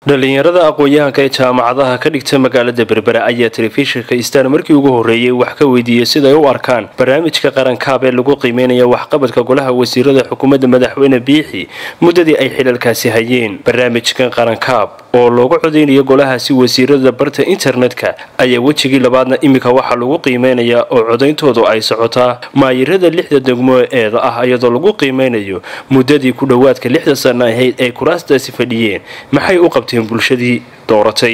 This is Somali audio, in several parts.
dhalinyarada aqoon-yahanka ee jaamacadaha ka dhigta magaalada berbera ayaa telefishinka istaan markii ugu horreeyey wax ka weydiiyey siday u arkaan barnaamijka qarankaab ee lagu qiimeynaya waxqabadka golaha wasiirada xukuumadda madaxweyne biixi muddadii ay xilalkaasi hayeen barnaamijkan qarankaab oo loogu codeynayo golahaasi wasiirada barta internetka ayaa wejigii labaadna iminka waxaa lagu qiimeynayaa oo codayntoodu ay socotaa maayirada lixda degmo eeda ah iyadoo lagu qiimeynayo muddadii ku dhowaadka lixda sana ahayd ay kuraastaasi fadhiyeen maxay u qabteen bulshadii dooratay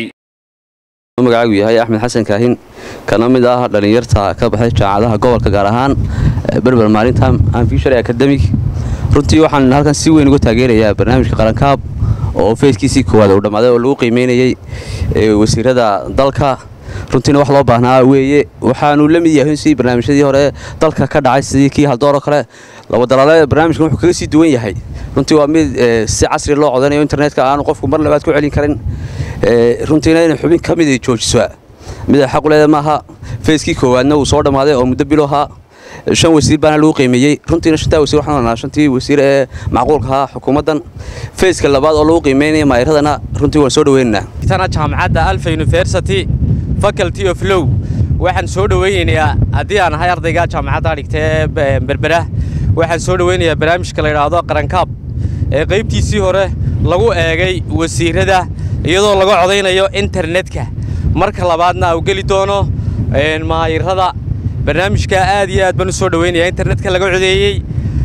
magacaagu yahay axmed xasan kaahin kana mid ah dhallinyarta ka baxay jaamacadaha gobolka gaar ahaan berber maalinta anfishary academic runtii waxaan halkan si weyn uga taageerayaa barnaamijka qarankaab oo feeskiisii koowaad uu dhammaaday oo lagu qiimeynayay wasiirada dalka runtiina wax loo baahnaa weeye waxaanu la mid yahay si barnaamijyadii hore dalka ka dhacay sidii kii haldooro kale labadalaale barnaamijkan wuxuu kaga sii duwan yahay runtii waa mid si casri loo codanayo internetka aanu qofku mar labaad ku celin karin runtiina inay xubin ka mid joojiso mid ay xaq u leeda maaha feeskii koowaadna uu soo dhammaaday oo muddo bilo ahaa shan wasiir baana lagu qiimeeyey runtiina shantaa wasiir waxaan oranaa shantii wasiir ee macquulka ahaa xukuumaddan feeska labaad oo lagu qiimeynaya maayiradana runtii waan soo dhaweynaynaa tana jaamacadda alfa university faculty of low waxaan soo dhaweynayaa haddii aan ahay ardayga jaamacadda dhigtee berbera waxaan soo dhaweynayaa barnaamijka la yidhaahdo qarankaab ee qaybtiisii hore lagu eegay wasiirada iyadoo laga codaynayo internetka marka labaadna u geli doono maayirada barnaamijka aad iyo aad baan u soo dhaweynayaa internetka laga codeeyey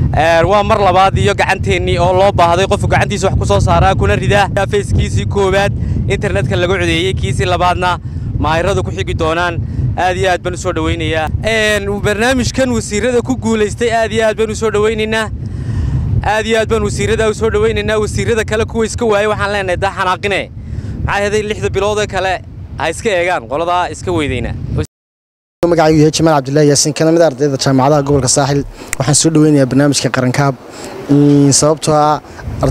waa mar labaad iyo gacanteennii oo loo baahday qofku gacantiisa wax ku soo saaraa kuna ridaa fayskiisii koowaad internetka laga codeeyey kiisii labaadna maayiradu ku xigi doonaan aad iyo aad baan u soo dhaweynayaa barnaamijkan wasiirada ku guulaystay aad iyo aad baan u soo dhaweynaynaa aad iyo aad baan wasiirada u soo dhaweynaynaa wasiirada kale kuwa iska waayey waxaan leenahay daa xanaaqine maxaa heday lixda biloodee kale ha iska eegaan qoladaa iska weydayna magacaygu yahay jamaal cabdullaahi yaasiin kana mid ardayda jaamacadaha gobolka saaxil waxaan soo dhaweynayaa barnaamijka qarankaab sababtoo ah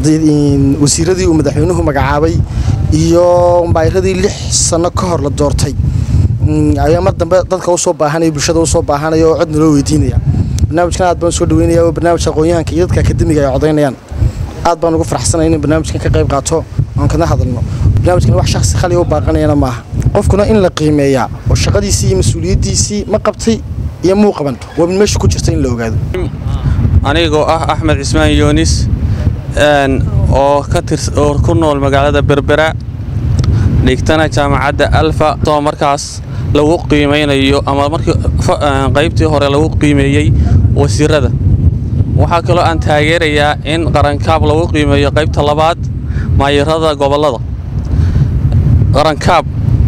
wasiiradii uu madaxweynuhu magacaabay iyo maayiradii lix sanno ka hor la doortay ayaa mar dambe dadka usoo baahanaya bulshada usoo baahanaya oo codna loo weydiinaya barnaamijkan aad baan usoo dhaweynaya oo barnaamijka aqoon-yahanka iyo dadka akademiga ay codaynayaan aad baan ugu farxsanay in barnaamijkan ka qayb qaato oon kana hadalno barnaamijkan wax shakhsi khaliya u baaqanayana maaha qofkuna in la qiimeeyaa oo shaqadiisii iyo mas-uuliyaddiisii ma qabtay iyo muu qaban waa mid meesha ku jirta in la ogaado anigoo ah axmed cismaan yoonis oo oo ku nool magaalada berbera dhigtana jaamacadda alfa oo markaas lagu qiimaynayo ama markii qaybtii hore lagu qiimeeyey wasiirada waxaa kaloo aan taageerayaa in qarankaab lagu qiimeeyo qaybta labaad maayirada gobollada qarankaab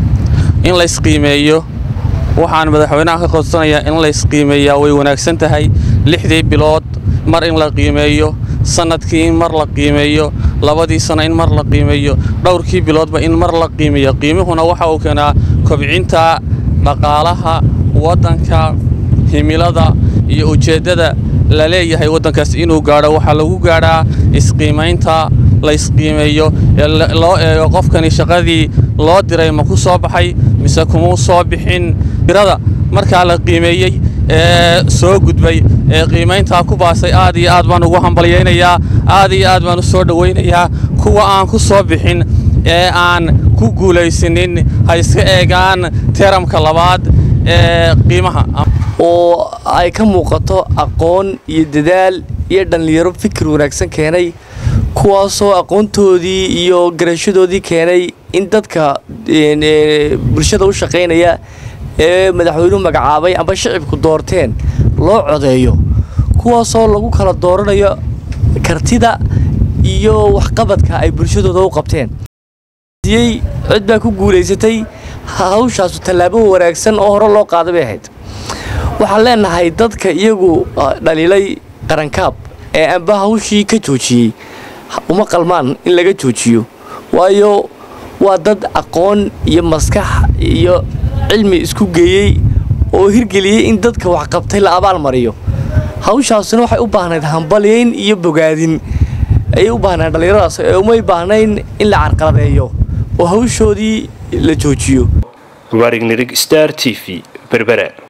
in laysqiimeeyo waxaan madaxweynaha ka codsanayaa in laysqiimeeyaa way wanaagsan tahay lixdii bilood mar in la qiimeeyo sannadkii in mar la qiimeeyo labadii sanno in mar la qiimeeyo dhowrkii biloodba in mar la qiimeeyo qiimihuna waxa uu keenaa kobcinta dhaqaalaha waddanka himilada iyo ujeeddada la leeyahay waddankaas inuu gaadho waxaa lagu gaadhaa isqiimaynta laysqiimeeyo loo eego qofkani shaqadii loo diray ma ku soo baxay mise kumuu soo bixin irada markaa la qiimeeyey ee soo gudbay ee qiimayntaa ku baasay aad iyo aad baan ugu hambalyaynayaa aad iyo aad baan u soo dhowaynayaa kuwa aan ku soo bixin ee aan ku guulaysanin ha iska eegaan teramka labaad ee qiimaha oo ay ka muuqato aqoon iyo dadaal iyo dhallinyaro fikir wanaagsan keenay kuwaasoo aqoontoodii iyo garashadoodii keenay in dadka bulshada u shaqaynaya ee madaxweynuhu magacaabay amba shicibku doorteen loo codeeyo kuwaasoo lagu kala dooranayo kartida iyo waxqabadka ay bulshadooda u qabteen cid baa ku guulaysatay hawshaasu tallaabo wanaagsan oo hore loo qaada bay ahayd waxaan leenahay dadka iyagu dhaliilay qarankaab ee amba hawshii ka joojiyey uma qalmaan in laga joojiyo waayo waa dad aqoon iyo maskax iyo cilmi isku geeyey oo hirgeliyey in dadka waxqabtay la abaal mariyo hawshaasuna waxay u baahnayd hambalyayn iyo bogaadin ayay u baahnayd dhallinyaradaas ee umay baahnayn in la carqaladeeyo oo hawshoodii la joojiyo warig nirig star t v berbera